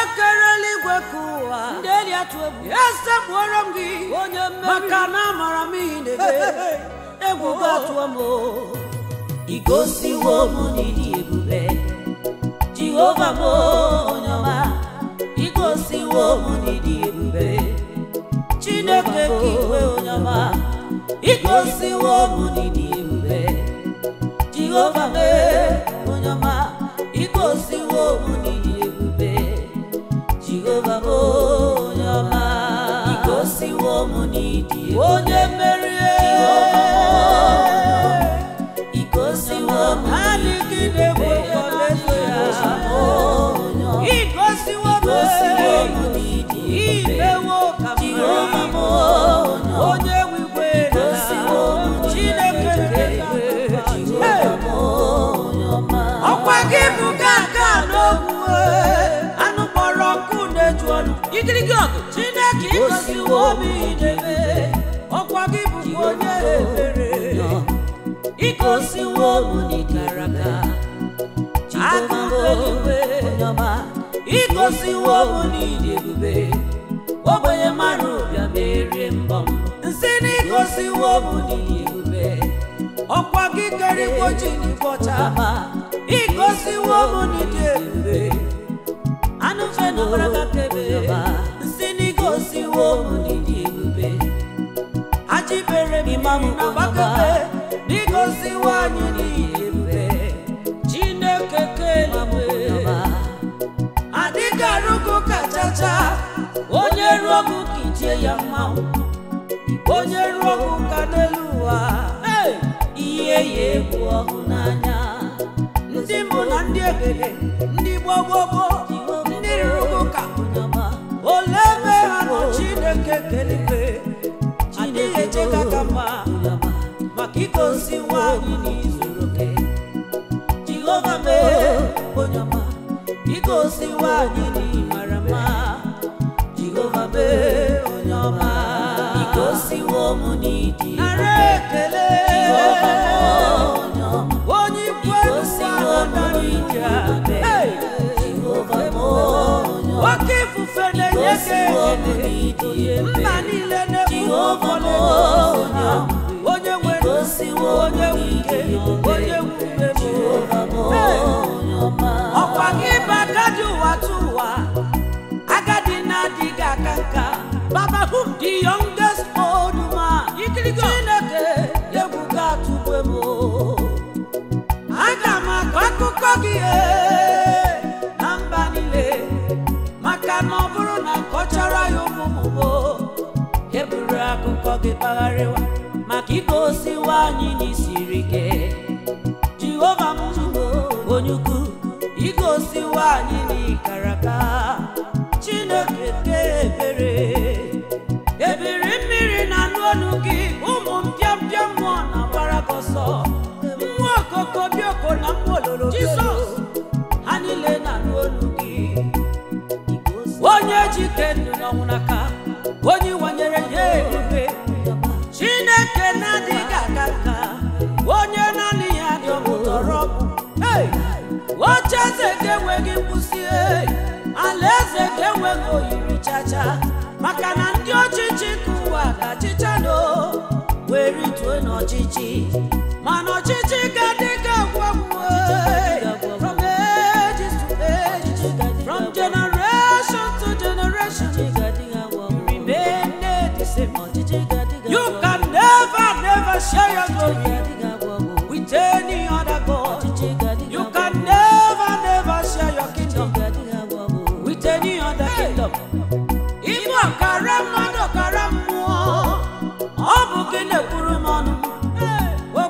kere eluigwe ka ụwa ndị eri atụ egwu esekpuoro m gị onye mmeri maka na amara m ihe na-eme egwu ga-atụọ m o. igosiwo m n'ịdị ebube jehova m onye ọma igosiwo m n'ịdị ebube chineke ka iwe onye ọma igosiwo m n'ịdị ebube jehova m onye ọma igosiwo m n'ịdị ebube jehova m onye ọma igosiwo m n'ịdị ebube onye merie igosiwo m adịghị na-egwu ọlaedo ya igosiwo m imewo ka m onye nwe igwe chineke nke ọkwa gị bụ gaga n'ogwu anụ kpọrọ nkụ na-eju ọnụ igirigi ọgụ chineke igosiwo m idebe ọkwa gị bụ onye ebere igosiwo m n'ikara aka akụkọ eluigwe igosiwo m n'ịdị ebube ogbenye mmadụ bịa merie mbọ m nsị na igosiwo m n'ịdị ebube ọkwa gị kere igbochi n'ịbọcha ọma igosiwo m n'ịdị ebube anụ mfe na ọbara kebe nsị na igosiwo m n'ịdị ebube ajibere m Imam na gbakebe n'igosiwo anyị n'ịdị ebube chineke keligwe adịghị arụgụ kachacha onye ruo ọgụ ka itie ya mmanwụ onye ruo ọgụ ka n'elu ụwa Hey! ihe ya egwu ọhụụ n'anya ndị mbụ na ndị egede ndị gbogbogbò ndị rụrụ ụka ole ebe ha nọ chineke keligwe adịghị eche ka ka mma maka igosi nwaanyị n'izuru oke jehova mee onye ọma igosi nwaanyị n'ịmara mma jehova mee onye ọma igosiwo m n'ịdị nara ekele Jehova m onye ọma onye ikwu igosiwo m n'ịdị ebube jehova m onye ọma oke ifufe na-enye gị igosiwo m n'ịdị ekele ebube mba niile na-ekwu Jehova m ụfọdụ onye ọma onye nwere igosiwo m onye n'ịdị nwuke ebube onye nwube jehova m Hey! onye ọma ọkwa gị bụ agadi ụwa tụ ụwa agadi na-adịghị aka nka baba whom the youngest old man chineke egwu ga-atụgbe m aga m akọ akụkọ gị ee, na mba niile maka na ọ bụrụ na nkọchara ya ụmụmụmo eburu akụkọ gị kpagharịwa maka igosiwo anyị n'isiri ike jehova m onye ukwu igosiwo anyị n'ikara aka chineke ke ebere ebiri mmiri na anụ ọnụ gị ụmụ mpịampịa mmụọ na gbara gị ọsọ mmụọ okoko bioko na mmụọ ololo jizọs ha niile na anụ ọnụ gị onye jike ndụ n'ọnwụ n'aka onye wanyere ya eluigwe chineke na-adịghị aga nka onye naanị ya dị ọmụtọrọ Hey! oche eze ga-enweghị nkwụsị hey! alaeze ga-enweghị oyiri chacha maka na ndị ọchịchị nke ụwa ga-achịcha no wee rituo n'ọchịchị mana ọchịchị ga-adịghị agwagwu hey! from ages to ages from generation to generation remain the same you can never never share your glory with any other God. You can never, never share your kingdom with any other kingdom. Ịbụ ọkara mmadụ ọkara mmụọ, ọ bụ gị na-ekwuru m ọnụ.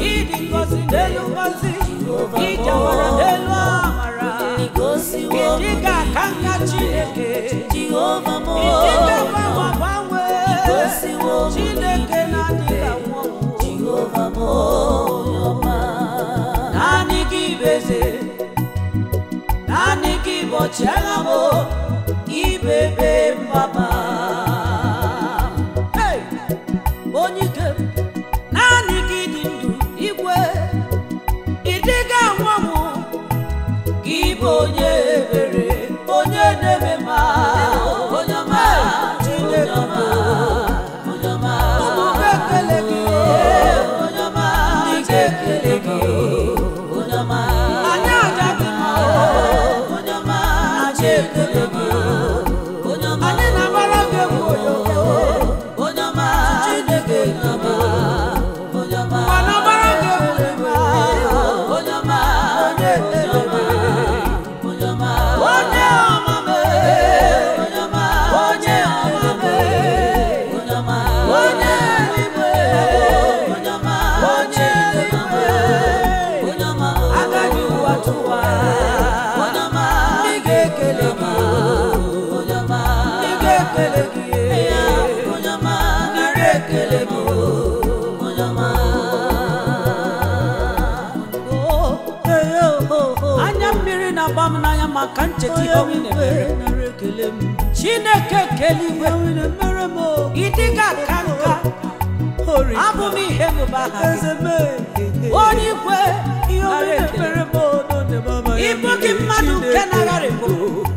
ịdị ngọzi n'elu ngọzi ijawara n'elu amara igosiwo ịdị ka aka nka chineke jehova m ịdị ka gbanwe gbanwe igosiwo chineke na-adịghị anwụ ọnwụ jehova m onye ọma naanị gị bụ eze naanị gị bụ ọchịagha m ibebe mbaba Hey! onye ike m, naanị gị dị ndụ igwe ịdịga anwụ ọnwụ gị bụ onye ebere onye na-eme ma onye ọma chineke ọma onye ọma ụmụ m ekele gị onye ọma ndị ga-ekele gị onye ọma anyị aja gị mma onye ọma anyị ekele gị onye ọma anyị na-agbara gị egwu oyoyo onye ọma chineke onye ọma onye ọma ma na-agbara gị egwu ịma onye ọma onye ekele gị onye ọma onye ọma m onye ọma onye ọma m onye ọma onye eluigwe onye ọma onye eluigwe onye ọma agaghị ụwa tụwa onye ọma ndị ga-ekele gị onye ọma ndị ga-ekele gị onye ọma ndị ga-ekele gị onye ọma anya mmiri na-agba m n'anya maka ncheta ihe ọnwụ na-emere chineke keligwe ịdịga ka nka abụ m ihe mụba aha gị onye ikwe nara ekele ịbụ gị mmadụ nke na-agharịpụ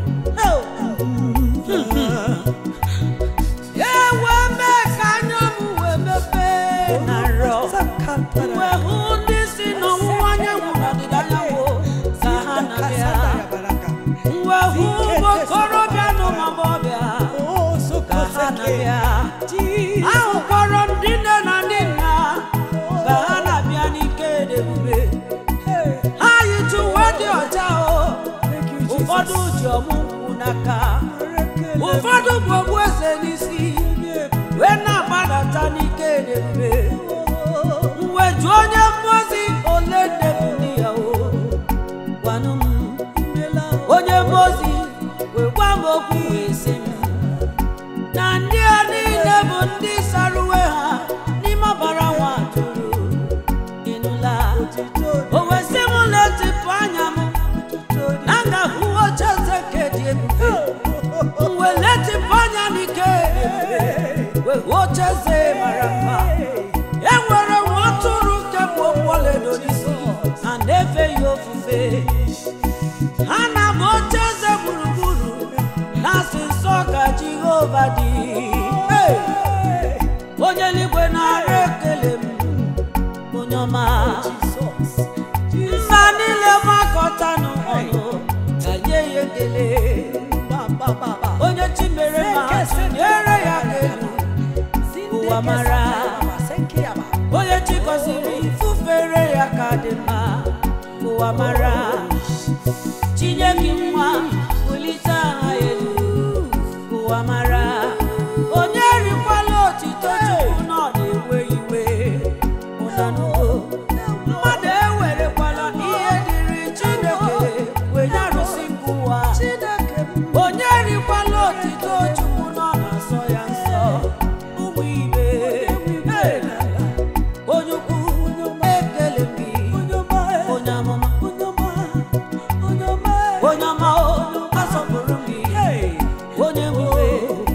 ewe mee ka anya m wee mepee na nrọ wee hụ ndị si n'ọwụwa anyanwụ na ọdịda anyanwụ ka ha na-abịa wee hụ ụmụ okorobịa na ụmụ agbọghọbịa ka ha na-abịa ahụkwara ndị nne na ndị nna ka ha na-abịa n'ike na ebube ha yitu uwe dị ọcha o ụfọdụ ji ọmụ nkwụ n'aka ụfọdụ bụ ogbueze n'isi wee na-agbadata n'ike na ebube mgbe jụọ onye mmụozi ole nne bụ ndị ya o gwanụ m onye mmụozi wee gwa m okwu wee sị m na ndị a niile bụ ndị sara uwe ha n'ime ọbara nwa atụrụ ịnụla o wee sị m letịpụ anya m na m ga-ahụ ocheeze nke dị ebube m wee letịpụ anya n'ike wee hụ ocheeze mara mma e nwere nwa atụrụ nke bụ ọlaedo n'isi na na-efe ya ofufe ha na-abụ ocheeze gburugburu na-asị nsọ ka jehova dị Hey! onye eluigwe na-arụ ekele m onye ọma mba niile makọtanụ ọnụ ka nye ya ekele onye chi mere ma nyere ya aka elu ụwa mara onye chi gọziri fufere ya ka dị mma ụwa mara chinye gị nwa bulite aha elu ụwa mara onye rikwala otito chukwu na ọ na-ewe iwe ụnanugo mmadụ ewerekwala ihe dịrị chineke wee nyarụsi nke ụwa onye rikwala otito chukwu na ọ na-asọ ya nsọ ụmụ ibe Hey! onye ukwu ekele m gị onye amụma onye ọma o asọpụrụ m gị onye nwere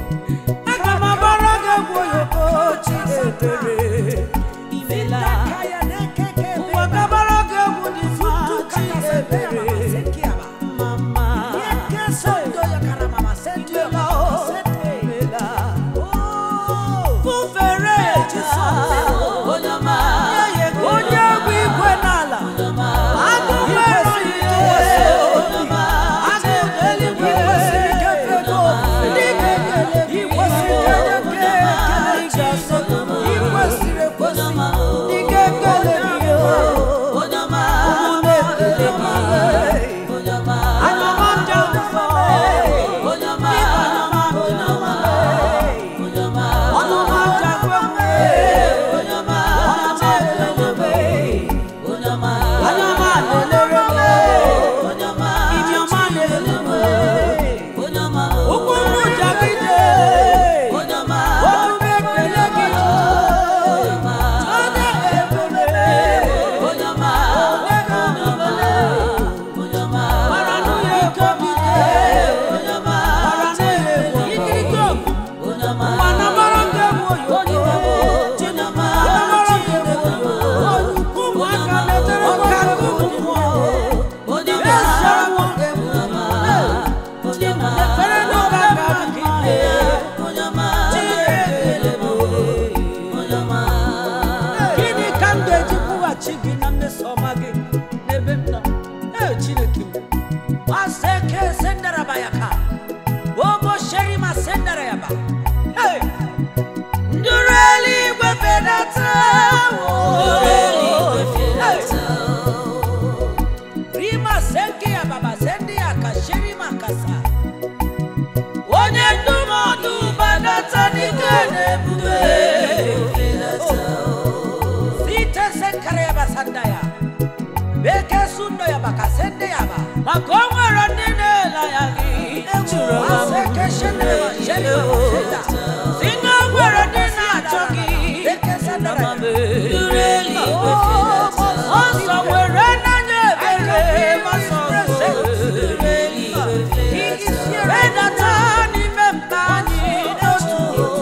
maka o nwere ndị na-ele ya gị Ejuru m Asị ka eshene ma shene ma sheda. si na o nwere ndị na-achọ gị Duru eluigwe fedata. ọsọ were n'anya ebere masọ Duru eluigwe fedata. redata n'ime mkpa anyị n'otu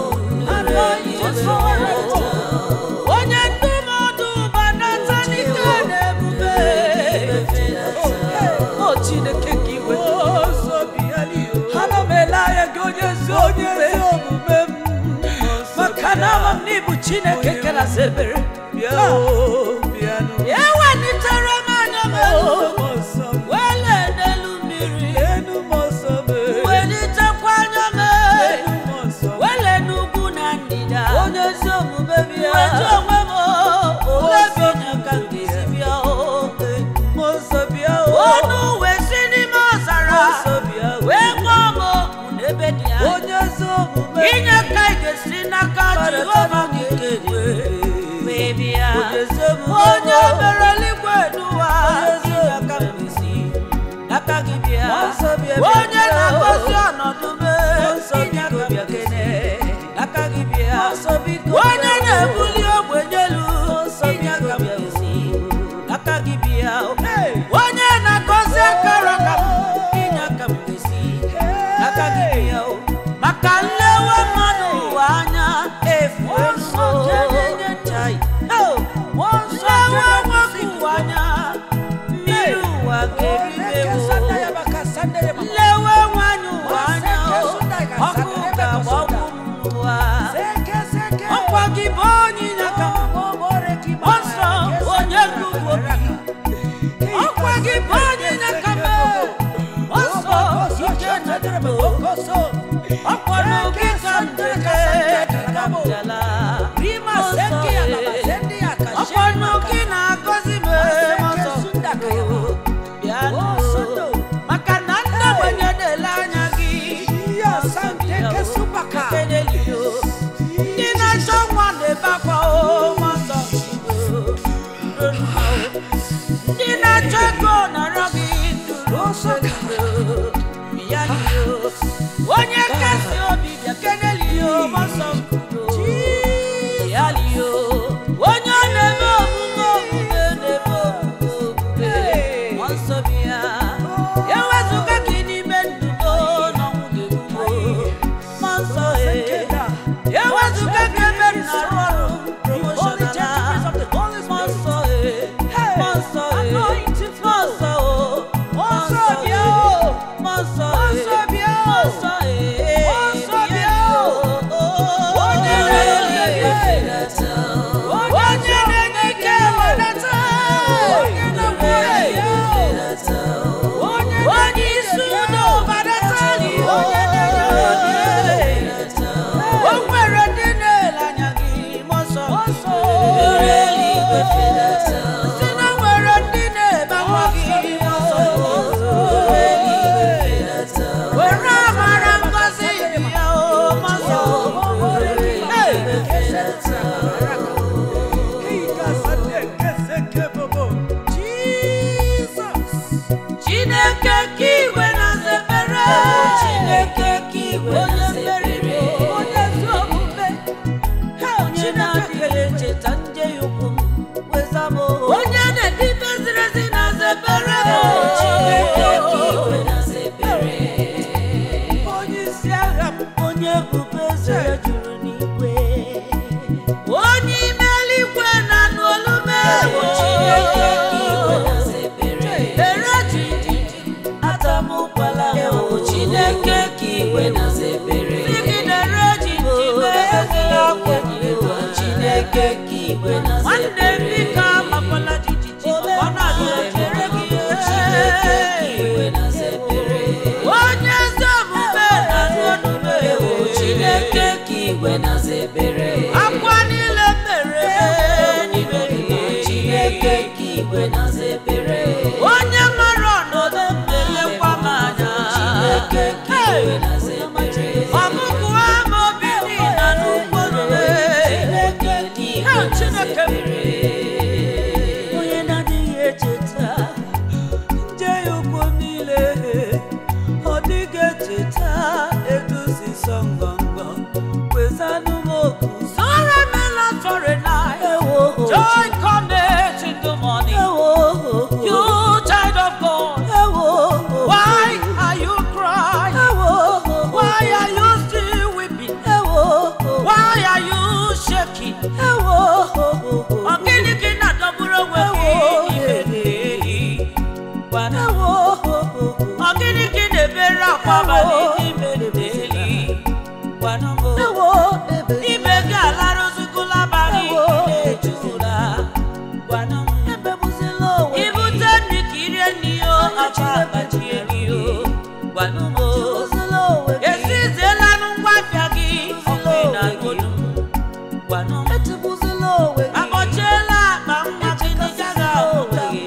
onye ndụmọdụ banata n'ike na-ebube o chineke ka iwe ana m ele anya gị onye ezi omume m maka na ama m n'ịbụ chineke kerasị ebere ewelitere m anya m elu wele n'elu mmiri welitekwa anya m elu wele n'ugwu na ndịda Onye ezi omume bịa. wetu onwe m olebi na ka m ga-esi bịa o ọnụ wee si n'ime ọzara wee kpọọ m oku n'ebe dị anya Onye ezi omume inye ka ị ga-esi n'aka jehova gị kelee wee bịa onye mere eluigwe n'ụwa inye aka m ga-esi n'aka gị bịa onye na-agọzi ọnọdụ m inye aka m ga-esi n'aka gị bịa onye na-ebuli ogbenye elu inye aka m ga-esi n'aka gị bịa onye na-agọzi akara ka m inye aka m ga-esi n'aka gị bịa o maka nlewe mmadụ ụwa anya efu nso Chai. Oh, nlewe nwoke ụwa anya mmiri ụwa ga-eribe m nlewe nwanyị ụwa anya o, ọkụ ga-agbagbu m n'ụwa ọkwa gị bụ onye inyeaka m ọsọ onye ruru obi ọkwa gị bụ onye inyeaka m ọsọ ike na ọkwa n'oge ka m deke ka m bịala ọkwa n'oge na-agọzi m ọsọ bịa nụ maka na ndị ogbenye na-ele anya gị Kenelio. ndị na-achọ nwa na-ebe akwa o nwasọ ndị na-achọ ego nọrọ gị duru bịa n'iyo onye kasị obi bịa kenelio masọ bịa liyo onye ọ na-eme omume omume na-eme omume omume nsọ bịa ewezụga gị n'ime ndụ m n'ọnwụ ga-egbumo mmụọ nsọ e ewezụga gị ebe m na-arụ ọrụ promoshonala mmụọ nsọ e mmụọ nsọ e mmụọ nsọ o mmụọ nsọ bịa o mmụọ nsọ e mmụọ nsọ e mmụọ nsọ bịa o onye na-enye fedata. onye na-enye ike wedata onye na-enye Fedata. onye isi udo badatali onye na-enye o nwere ndị na-ele anya gị mọsọ Duru eluigwe fedata. si na nwere ndị na-ebe akwa gị mọsọ Duru eluigwe fedata. were amara ngozi ya o mọsọ chineke ka igwe na-azebere Chineke ka igwe onye na-azebere. mmeri onye ezi omume Onye na-adịghị echeta njehie ukwu m, weza m o. onye na-edi meziri ezi na-azebere Chineke ka igwe na-azebere. onye isi agha m Onye ebube eze ya juru n'igwe. onye ime eluigwe na-anụ olu m Chineke ka igwe na-azebere. ere jiji Atamukwala m o. Chineke ka igwe na-azebere. sigidere jiji ezi akwa Ewo, Chineke ka igwe nwanne na-azebere. bika amakwala jijiji ọ na-adị echere gị Chineke ka igwe na-azebere. onye ezi omume na-anụ olu m Ewo, Chineke ka igwe na-azebere. akwa niile mere n'ime gị Chineke ka igwe na-azebere. onye mara ọnọdụ m na-elekwa m anya Chineke ka igwe na-azebere. ọmụgwụ ama obi dị na n'ụkpụrụ Chineke ka igwe Chineke m. na-azebere. Onye na-adịghị echeta njehie ukwu m niile ngwanụ etigbuzila onwe gị akpọchiela akpa nwa gị ndị gaghị ahụta gị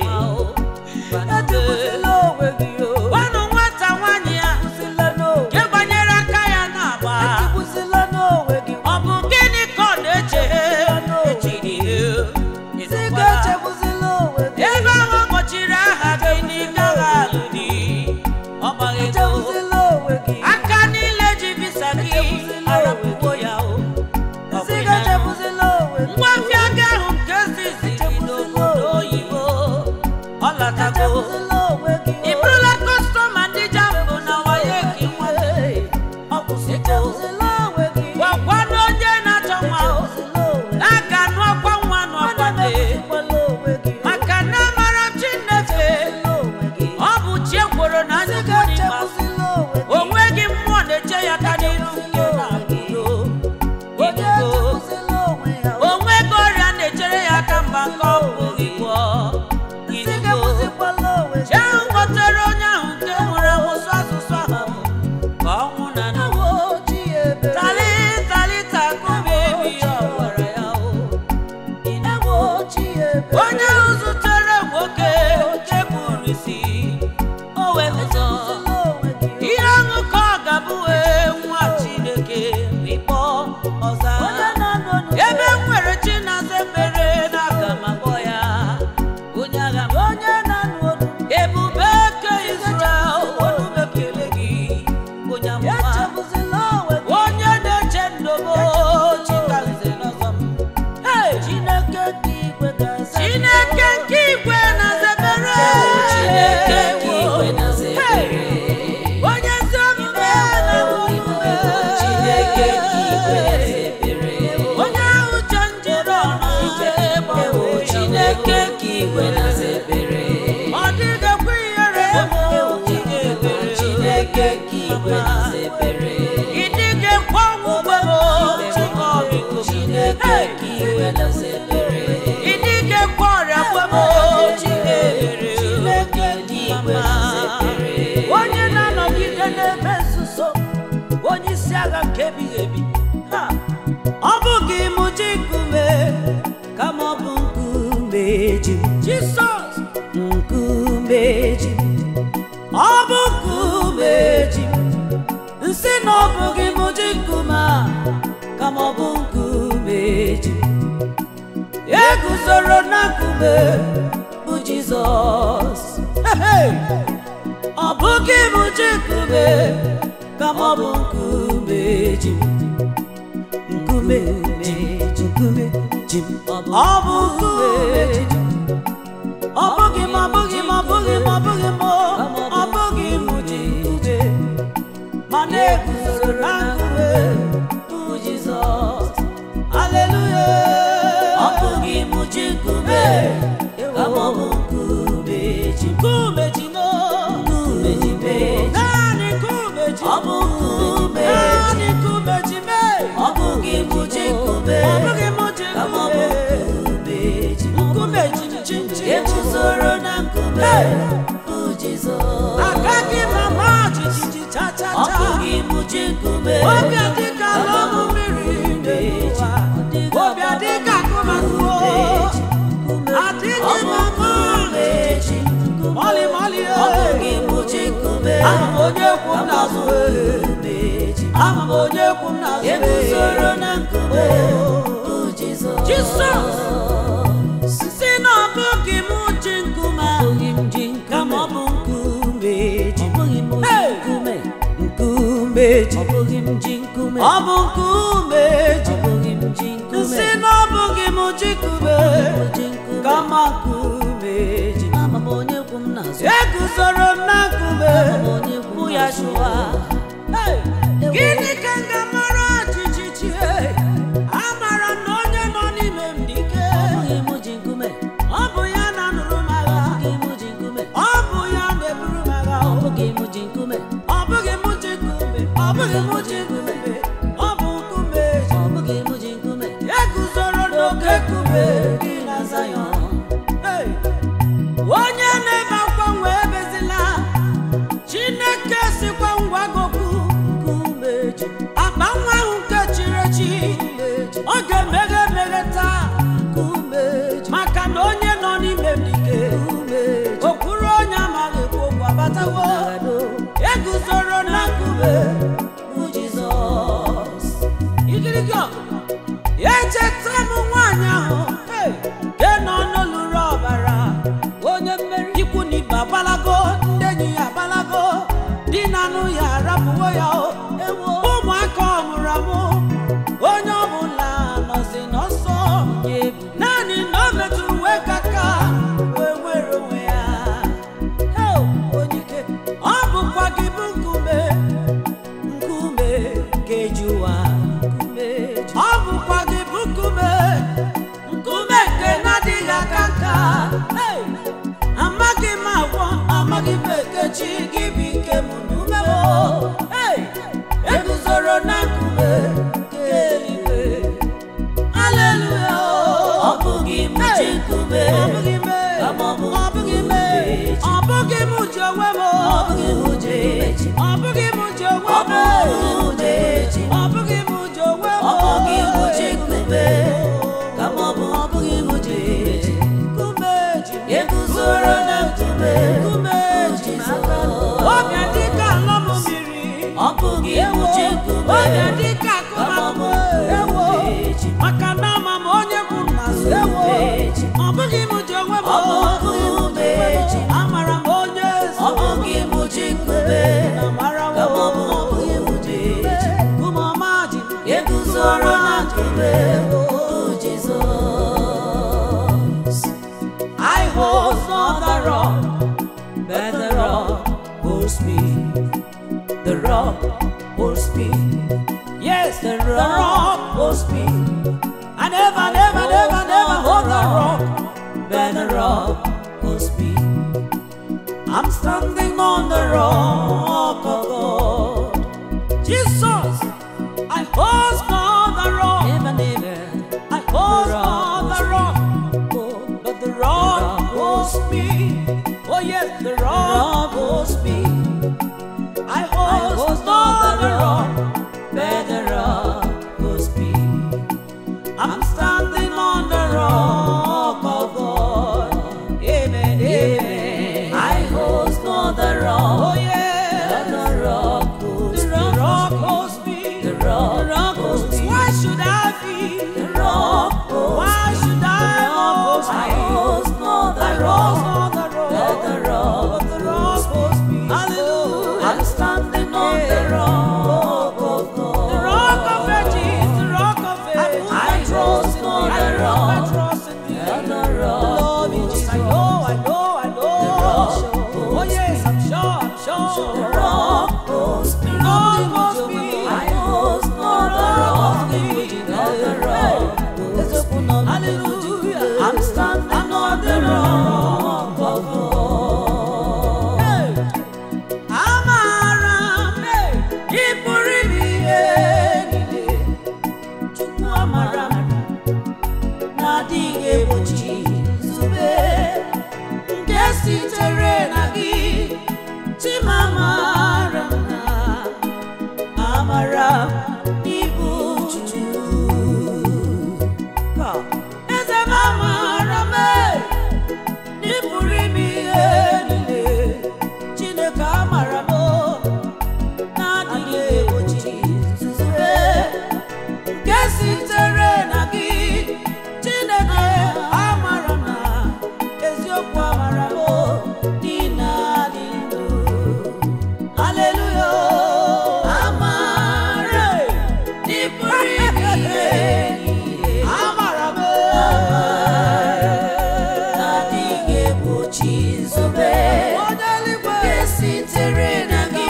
etigbuzila onwe gị o gwanụ nwata nwaanyị ya etigbuzila n'onwe nke gbanyere aka ya n'agba etigbuzila n'onwe gị ọ bụ gịnị ka ọ na-eche echiri si ga-echegbuzila onwe gị ebe ahụ kpọchiri aha gị n'ịgaghị alụ di ọ gbaghị ego echegbuzila onwe gị aka niile ji visa gị arapụwo ya o Ọ si bụ ya. ga-echegbuzila onwe gị ngwafịa gị ahụ nke ziziri n'obodo oyibo ọ latago echegbuzila onwe gị ị bụrụla kọstọma ndị jambụ na waye gị nwanne ọ kwụsịgo echegbuzila onwe gị gwakwanụ onye na-achọ nwa o echegbuzila onwe gị na a ga-anụ ọkwa nwa n'ọkwade echegbuzila onwe gị maka na amara Chineke onwe gị ọ bụ chi ekworo na si nnukwu n'ikpeazụ ga-echegbuzila onwe gị o nweghị mmụọ na-eche ya ka n'iru nke na-abụdo onye idugo echegbuzila onwe ya o nweghị ọrịa na-echere ya aka mgba nke ọ bụghị gwọ si idugo ga-egbuzikwala onwe gị chi ahụ kpọtere onye ahụ nke nwere asụsụ asụsụ ahụ ka ọnwụ na na Awo chi ebere tali tali takubi ebi ọ gwara ya o Awo chi ebere onye ahụ zutere nwoke nke kpuru isi o wee ụzọ Echegbuzila onwe gị ihe ọṅụ ka ọ ga-abụ wee nwa chineke ịkpọ ọza onye na-anọ n'ụzọ ebe m nwere chi na-aza ekpere n'aka ma kpọ ya onye agha m onye na-anụ olu ebube ke Israel olu m ekele gị onye amụma echegbuzila onwe gị onye na-eche ndobo chikaze n'ọzọ m Hey! Chineke nke igwe ga-aza chineke nke igwe na-azebere Chineke nke igwe na-azebere. Hey! onye ezi omume na-enwe Chineke nke igwe na-azebere. onye ahụ che njiri ọnụ Ewo Chineke nke igwe na-azebere. ọ dịghịkwa ihere Ewo Chineke nke igwe na-azebere. ị dịghịkwa ọnwụgwe chikọbiko Chineke nke igwe na-azebere. ị dịghịkwa ọrịa gwebo chikebere Chineke nke igwe na-azebere. onye na-anọgide n'ebe nzuzo onye isi agha nke ebighị ebi Ha! ọ bụghị mụ ji nkume kama ọ bụ nkume ji m jisọs nkume ji m ọ bụ nkume ji m nsị na ọ bụghị mụ ji nkume a kama ọ bụ nkume ji m eguzoro na nkume bụ jizọs Hey! ọ bụghị bụ ji nkume kama ọ bụ nkume ji m nkume ji m nkume ji m ọ bụ nkume ji m ọ bụghị m ọ bụghị m ọ bụghị m ọ bụghị m ọ bụghị m ji nkume ma na-eguzoro na nkume bụ jizọs aleluya ọ bụghị m ji nkume kama ọ bụ nkume ji nkume ji no nkume ji mee naanị nkume ji ọ bụ nkume naanị nkume ji mee ọ bụghị m ji nkume ọ bụghị m ji kama ọ bụ nkume ji nkume ji ji ji eguzoro na nkume bụ jizọs agaghị m ama jijiji cha cha cha ọ bụghị m ji nkume obi adịka lọmụ mmiri n'ụwa obi adịka akụmakụo adịghị m ama jijiji mọlị mọlị ọ bụghị m ji nkume ama m onye kwu m n'azụ ama m onye kwu m n'azụ eguzoro na nkume bụ jizọs jizọs si na ọ bụghị m ji nkume abụghị m ji kama ọ bụ nkume ji nkume nkume ji ọ bụghị m ji nkume ọ bụ nkume ji ọ bụghị m ji nkume si na ọ bụghị m ji nkume kama nkume ji ama m onye kwu m n'azụ eguzoro m na nkume bụ ya shụwa gịnị ka m ga-amara jijiji amara m na onye nọ n'ime m dị ike ọ bụ ya na-anụrụ m agha ọ bụ ya na-eburu m agha ọ bụghị m ji nkume ọ bụghị m ji nkume ọ bụ nkume ya guzoro n'oke nkume dị na Zayọn Hey! onye na-ebe akwa nwe ebezila chineke sikwa ngwa gị enwere m nwaanyị ahụ hey, nke nọ n'olulu ọbara onye mmeri ikwu na ibe agbalago ndị enyi ya agbalago di na anụ ya arapụwo ya o ụmụaka ọ mụrụ amụ onye ọbụla nọzi n'ọsọ naanị na o metụrụ wee kaka wee nwere onwe ya Hey, onye ike. ọ bụkwa gị bụ nkume nkume keji ụwa ọ bụkwa gị bụ nkume nkume nke na-adịghị aka nka Hey! amaghị m agwọ amaghị m ekechi gị bụ ike m n'ume m Hey! eguzoro na nkume nke eluigwe Hallelujah. Ọ bụghị m ji nkume, Ọ bụghị m, kama ọ bụ ọ bụghị m, nkume ọ bụghị m ji onwe m Ọ bụghị m ji eji. ọ bụghị m ji onwe Ọ m bụghị m ji eji. ọ bụghị m ji onwe m Ọ bụghị m ji nkume, kama ọ bụ ọ bụghị m ji eji. nkume ji m Eguzoro na nkume, nkume ji m aka ọbịa dịka ala m mmiri Ọ bụghị m ji nkume, ọbịa dịka kama ọ bụ akụmakụ ewo nkume eji. maka na ama m onye kwụ na so ewo Eji. ọ bụghị m ji onwe m Ọ bụghị m eji. amara m onye Ọ bụghị m ji nkume, na mara m kama ọ bụ ọ bụghị m ji eji. Nkume ọma ji Eguzoro na nkume, bụ Jizọs. I hold on the rock, but the rock holds me. The rock holds me. Yes, the rock holds me. I never, never, never, never hold the rock, but the rock holds me. I'm standing on the rock of God. Jesus, I hold on the rock. Never, never. I hold on the rock, but the rock holds me. Oh yes, the rock holds me. I hold on the rock, but the rock holds me. I'm standing on the rock of God. Amen, amen. I hold on the rock. Oh yeah, The rock holds the rock holds me. The rock The rock holds me. Why should I be? The rock holds Why should I hold I me? hold on the I rock. hold on the rock. Let the rock But the rock holds me. Hallelujah. I'm standing on the rock of God. The rock of ages, the rock of ages. I trust on I the put my rock. trust in thee. Let the rock Love you, Jesus. I know, I know, I know. The rock Oh yes, I'm sure, I'm sure. The rock holds me. The rock holds me. I hold on the rock. Let the rock holds me. Hallelujah. I'm standing on the rock of God. Hey. Amara m, hey, ị pụrụ ime ihe niile. Chukwu amara m, na-adịghị egbochi nzube nke sitere na gị. Chimamara m na amara m n'ibu Chukwu. Eze m amara m, hey, na ị pụrụ ime ihe niile. Chineke amara m na-adịghị egbochi nzube nke sitere na gị Chineke amara m na eziokwu amara m dị na dị ndụ Haleluya amara dị pụrụ ime ihe amara m Na-adịghị egbochi nzube onye eluigwe nke sitere na gị.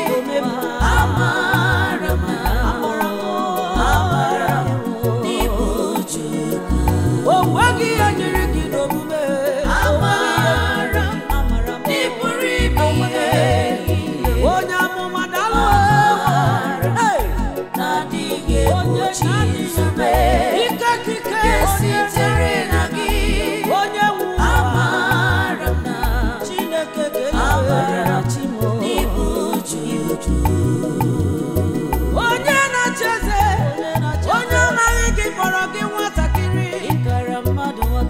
Amara m na amara m n'ibu Chukwu. o nweghị ihe nyere gị n'omume Amara m ị pụrụ ime ihe niile. onye amụma dalụ Hey! Na-adịghị onye egbochi nzube ike kike nke onye sitere na gị. onye nwe ụwa. Amara m na Chineke amara kelee m n'ibu Chukwu. onye na-achị eze onye amaghị gị kpọrọ gị nwatakịrị Ịkara mmadụ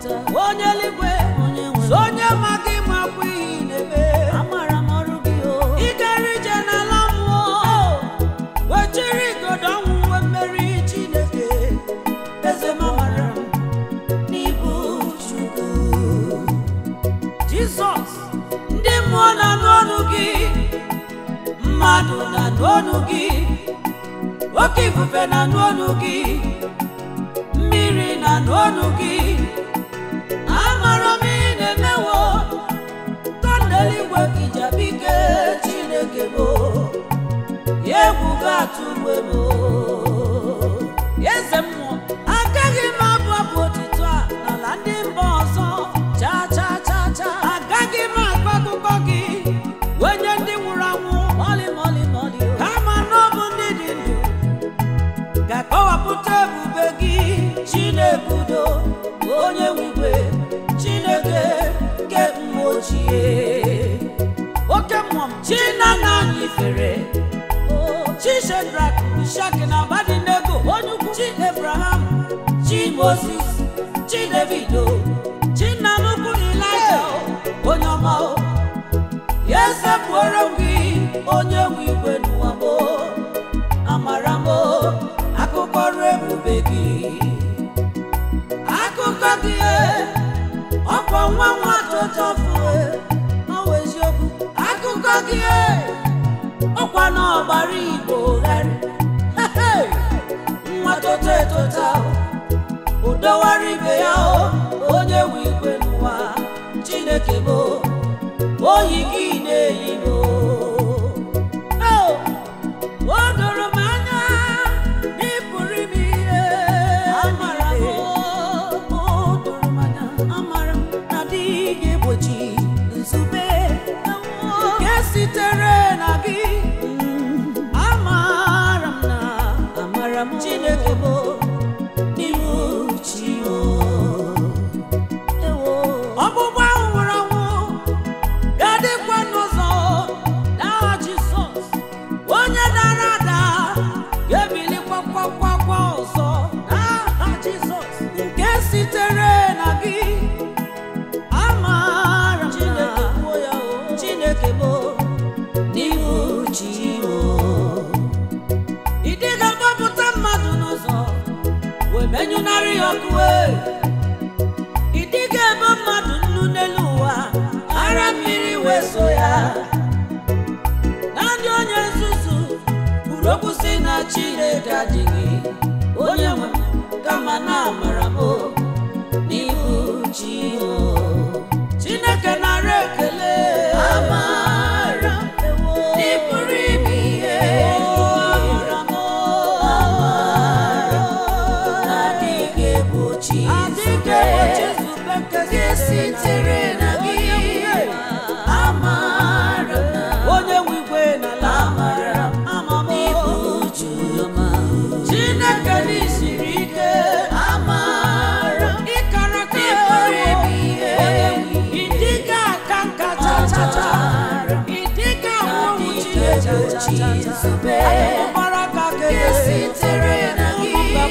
onu gị oke ifufe na-anụ onu gị mmiri na-anụ onu gị amara m ị na-emewo tọndeligwe kijabike chineke bụ ya egwu ga-atụ mgbe m eze mmụọ agaghị m abụ abụ otito a n'ala ndị mba ọzọ cha cha cha cha agaghị m akọ akụkọ gị wenye ndị nwụrụ anwụ mọlị mọlị mọlị kama na ọ bụ ndị dị ndụ ga-akọwapụta ebube gị chineke udo onye nwigwe chineke nke mgbe ochie oke mmụọ m chinana anyị fere chi shedrak mishak na abadinego onye ukwu chi ebraham chi moses chi davido chi nna nnukwu ilaja onye ọma o ya esepụoro m gị onye nwe igwe n'ụwa m amara m akụkọ ọrụ ebube gị akụkọ gị ọkwa nwa nwa tụtọfụ ọwa eziokwu akụkọ gị ọkwa na ọgbara igbo gharị nwa toto etota udowara ibe ya onye nwe igwe n'ụwa chineke bụ oyi gị na-eyi m o doro m anya n'ịpụrụ ime ihe amara m o doro m anya amara m na dị ga-egbochi nzube nke sitere na gị amara m na amara m chineke bụ n'ihu chi ọgbụgba ahụ nwụrụ anwụ ga-adịkwa n'ụzọ n'aha Jizọs onye dara ada ga-ebilikwa kwakwa ọzọ n'aha Jizọs nke sitere na gị amara m na Chineke bụ n'ihu chi ị dịga gbapụta mmadụ n'ụzọ wee menyụnarị ya ọkụ ee. ị dịga ebe mmadụ nnu n'elu ụwa ara mmiri wee so ya na ndị onye nzuzu kwuru okwu si na chineke adịghị onye nwe m, kama na amara m n'ihu chi o. chineke nara ekele amara n'ịpụrụ ime ihe amara m amara na-adịghị egbochi nzube nke sitere na gị amara na onye nwe igwe n'ala amara ama m ibu uju chineke n'isiri ike amara ịkara ka ịpụrụ ime ihe ịdịga aka nka chachacha ịdịga nwụrụ chineke nzube nke sitere na gị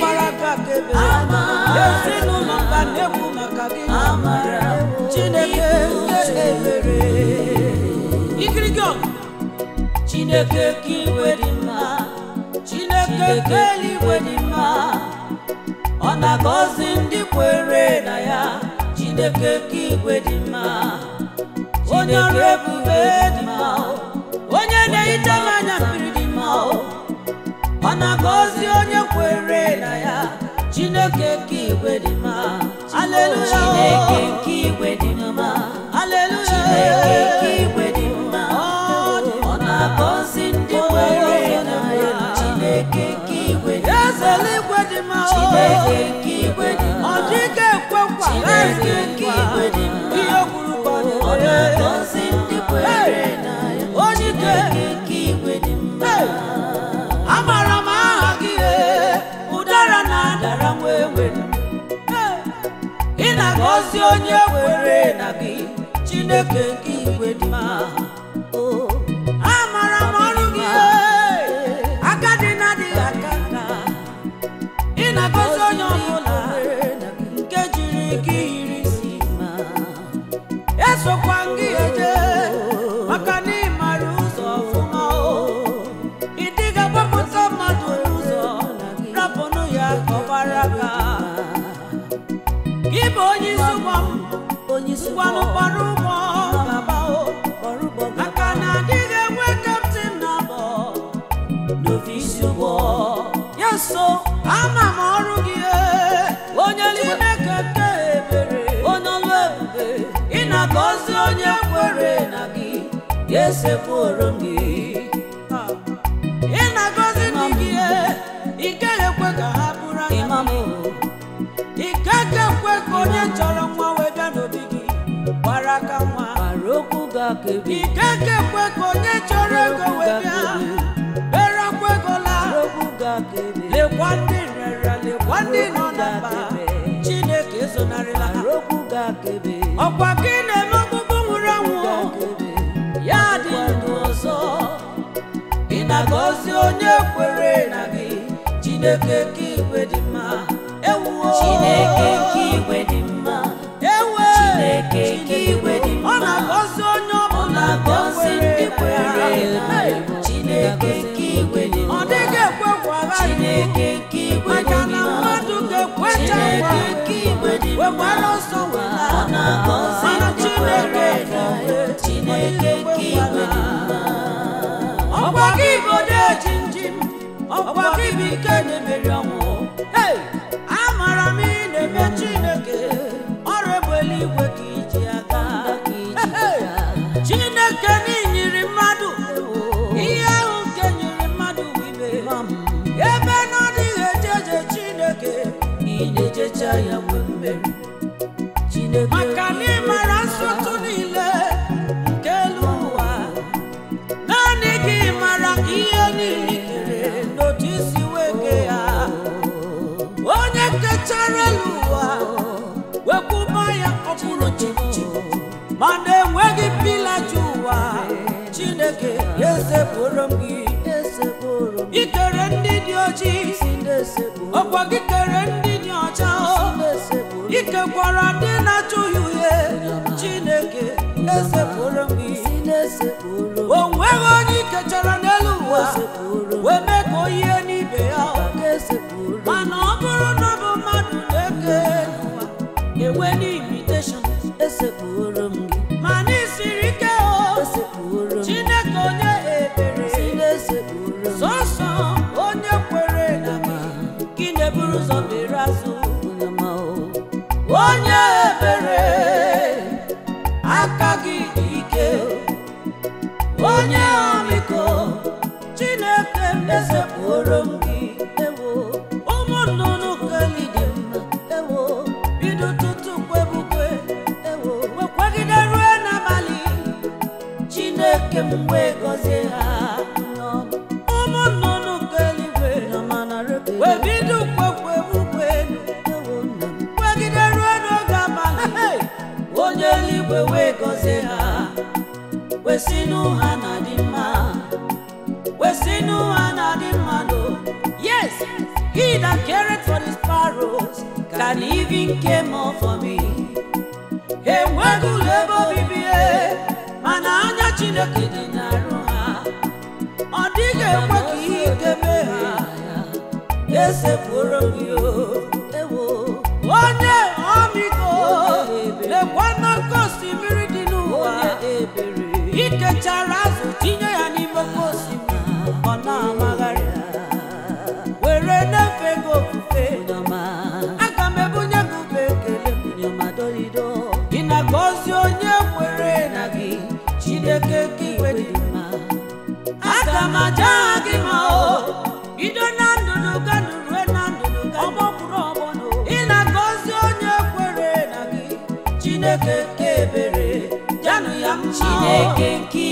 ezinụlọ mba na-ekwu maka gị amara chineke nke ebere ikirigi ọgụ chineke ka iwe dị mma chineke ka eluigwe dị mma ọ na-agọzi ndị kwere na ya chineke ka igwe dị mma onye ọrụ ebube dị mma onye na-ehicha m anya mmiri dị mma ọ na-agọzi onye kwere na ya chineke ka igwe dị mma aleluya chineke ka igwe dị mma aleluya chineke ka igwe dị mma ọ na-agọzi ndị kwere na ya chineke ka igwe dị mma eze eluigwe dị mma chineke ka igwe dị mma ọ dịghị ekwe nkwa chineke ka igwe dị mma ihe kwuru kpọrọ ọ na-agọzi ndị kwere na ya chineke ka igwe dị mma amara m aha gị ee, ụdara na-adara nwa ewe ị na-agọzi onye kwere na gị chineke nke igwe dị mma amara m ọrụ gị ee, agadi na-adịghị aka nka ị na-agọzi onye ọbụla nke jiri gị yiri isi mma esokwa gị eje maka na ị mara ụzọ ọfụma o ị dịga gbapụta mmadụ n'ụzọ rapụnụ ya ka ọ gbara aka gị bụ onye isi ụgbọ m ngwanụ gbara ụgbọ gaba o maka na adịghị enwe kaptin na abọ ga-esepụrụ m gị ị na-agọzi ndị gị ị gaghị ekwe ka ha bụrụ anya imam ị gaghị ekwe ka onye chọrọ nwa wee bịa n'obi gị gbara aka nwa gbara okwu gị aka ebe ị gaghị ekwe ka onye chọrọ ego wee bịa bere akwa ego laa gbara okwu gị aka ebe lekwa ndị rere lekwa ndị nọ na mba chineke ezonarịla ha gbara okwu gị aka ebe ọkwa gị na-eme ọgbụgbụ nwụrụ anwụ ya dị ndụ ọzọ ị na-agọzi onye kwere na gị chineke ka igwe dị mma ewuo Chineke nke igwe dị mma ewe Chineke nke igwe dị ọ mma na-agọzi onye ọ ọbụla na-agọzi ndị kwere na ya. Hey! Chineke nke igwe dị ọ mma dịghị ekwe kwara Chineke nke igwe dị maka na mma mmadụ ga-ekwecha Chineke nke igwe dị mma wekwara ọsọ wela ọ na-agọzi mana ndị chineke kwere ga-ekwe. Chineke nke igwe dị mma ọkwa gị bụ onye ji njim ọkwa gị bụ ike na-emeri ọnwụ Hey! amara m ị na-eme chineke ọrụ egbe eluigwe ka iji aga Hey! chineke n'inyiri mmadụ ihe ahụ nke nyere mmadụ bụ ibe ebe na ọ dịghị eje eje chineke ị na-ejecha ya mgbe mmeri Chineke maka na ị mara nsọtụ niile nke elu ụwa naanị gị mara ihe niile i kere n'otu isi wee kee ya onye kechara elu ụwa wekwuba ya ọkpụrụ chimchim mana enweghị mpilaji ụwa chineke ya esepụrụ m gị esepụrụ m ikere ndị dị ojii si na-esepụrụ ọkwa gị kere ndị dị ọcha o na-esepụrụ ikekwara ndị na-achụghị uhie chineke esepụrụ m gị si na-esepụrụ m o nweghị onye ikechara n'elu ụwa esepụrụ m wee mee ka o yie n'ibe ya ka esepụrụ m mana ọ bụrụ na ọ bụ mmadụ na-eke n'ụwa enwe n'imitation esepụrụ m gị mana isiri ike o esepụrụ m chineke onye ebere si na-esepụrụ m sọsọ onye kwere na gị gị na-eburu ụzọ bere azụ onye ma o onye ebere aka gị dị ike onye ọmịiko chineke mesepụrụ m gị ewo ụmụ nnụnụ keli dị mma ewo bido tutu kwebukwe ewo wekwagide rue n'abalị chineke m wee gọzie ha ụmụ nnụnụ keligwe nyama na rebe wee bido kwekwebukwe ewo nna m kwegide ruo n'oge abalị hey! onye eluigwe wee gọzie ha wesinụ ha na dị mma wesinụ ha na dị mma no yes he that careth for the sparrows can even care more for me enweghị ụlọ ebe obibi e, mana anya chineke dị n'arụ ha ọ dịghị ekwe ka ihe ike mee ha esepụrụ gị o ewo onye ọmịiko lekwa n'oké osimiri dị n'ụwa onye ebere ikechara azụ tinye ya n'ime oké osimiri ọ na-amagharị were na-efe gị ofufe nyama aga m ebunye gị ube ekele m nyama dorido ị na-agọzi onye kwere na gị chineke ka igwe dị mma aga m aja aha gị ma o bido na ndụnụ ga rue na ndụnụ ga ọgbọkwuru ọgbọnụ ị na-agọzi onye kwere na gị chineke ka ebere janụ ya mma o. Chineke nke